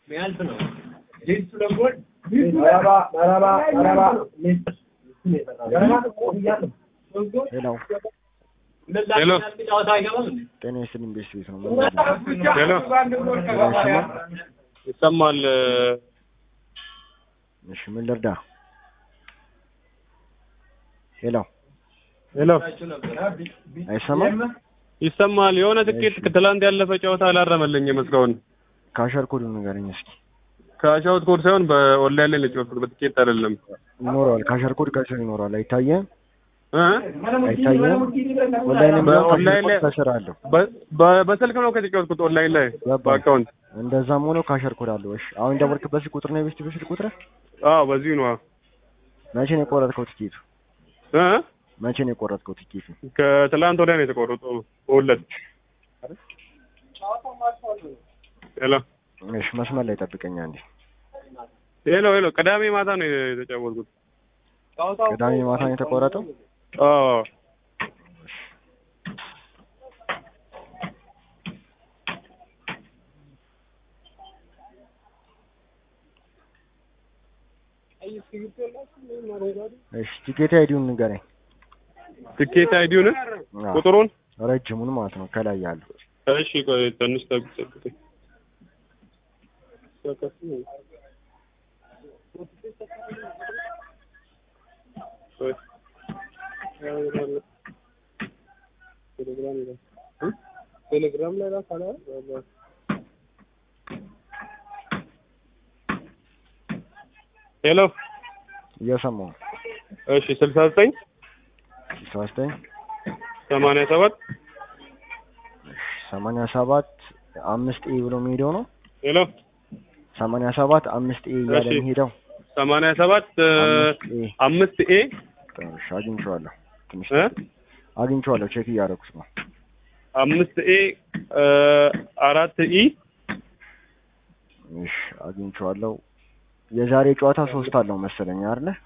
የሚያልፍ ነው። ሄሎ እንደዛ ሄሎ። የሚያልፍ ጨዋታ አይገባም እንዴ? ጤና ይስጥልኝ ቤስት ቤት ነው ምን ነው? ሄሎ አይሰማም? ይሰማል። እሺ ምን ልርዳ? ሄሎ ሄሎ አይሰማም? ይሰማል። የሆነ ትኬት ትላንት ያለፈ ጨዋታ አላረመልኝም እስካሁን። ካሸር ኮዱን ንገረኝ እስኪ። ከአሻውት ኮድ ሳይሆን በኦንላይን ላይ ነው የጨዋታው፣ በትኬት አይደለም። ይኖረዋል ካሸር ኮድ ከስር ይኖረዋል። አይታየም? እ? አይታየም? ኦንላይን ላይ በኦንላይን ላይ- ከስር አለው። በ- በ- በስልክ ነው ከተጫወትኩት ኦንላይን ላይ ገባኝ። በአካውንት። እንደዛም ሆኖ ካሸር ኮድ አለው። እሺ አሁን ደወልክበት ስልክ ቁጥር ነው የቤስት ቤት ስልክ ቁጥር? አዎ በዚሁ ነው። መቼ ነው የቆረጥከው ትኬቱ? እ? መቼ ነው የቆረጥከው ትኬቱ? ከትላንት ወዲያ ነው የተቆረጠው በሁለት ሄሎ እሺ መስመር ላይ ጠብቀኝ አንዴ። ሄሎ ሄሎ ቅዳሜ ማታ ነው የተጫወትኩት። ቅዳሜ ማታ ነው የተቆረጠው? አዎ እሺ ቲኬት አይዲውን ንገረኝ። ትኬት አይዲውን አዎ፣ ቁጥሩን ረጅሙን ማለት ነው ከላይ ያለው። እሺ ቆይ ትንሽ ጠብቅ ጠብቅ። ቆይ። ቴሌግራም ላይ ላክ አለ ሄሎ እየሰማሁ ነው። እሺ ስልሳ ዘጠኝ ስልሳ ዘጠኝ ሰማንያ ሰባት ሰማንያ ሰባት አምስት ኤ ብሎ የሚሄደው ነው። ሄሎ ሰማንያ ሰባት አምስት ኤ እያለ እሺ። የሚሄደው ሰማንያ ሰባት አምስት ኤ አምስት ኤ እሺ፣ አግኝቼዋለሁ። ትንሽ እ አግኝቼዋለሁ። ቼክ እያደረኩት ነው። አምስት ኤ አራት ኢ እሺ፣ አግኝቼዋለሁ። የዛሬ ጨዋታ ሶስት አለው መሰለኝ አይደለ?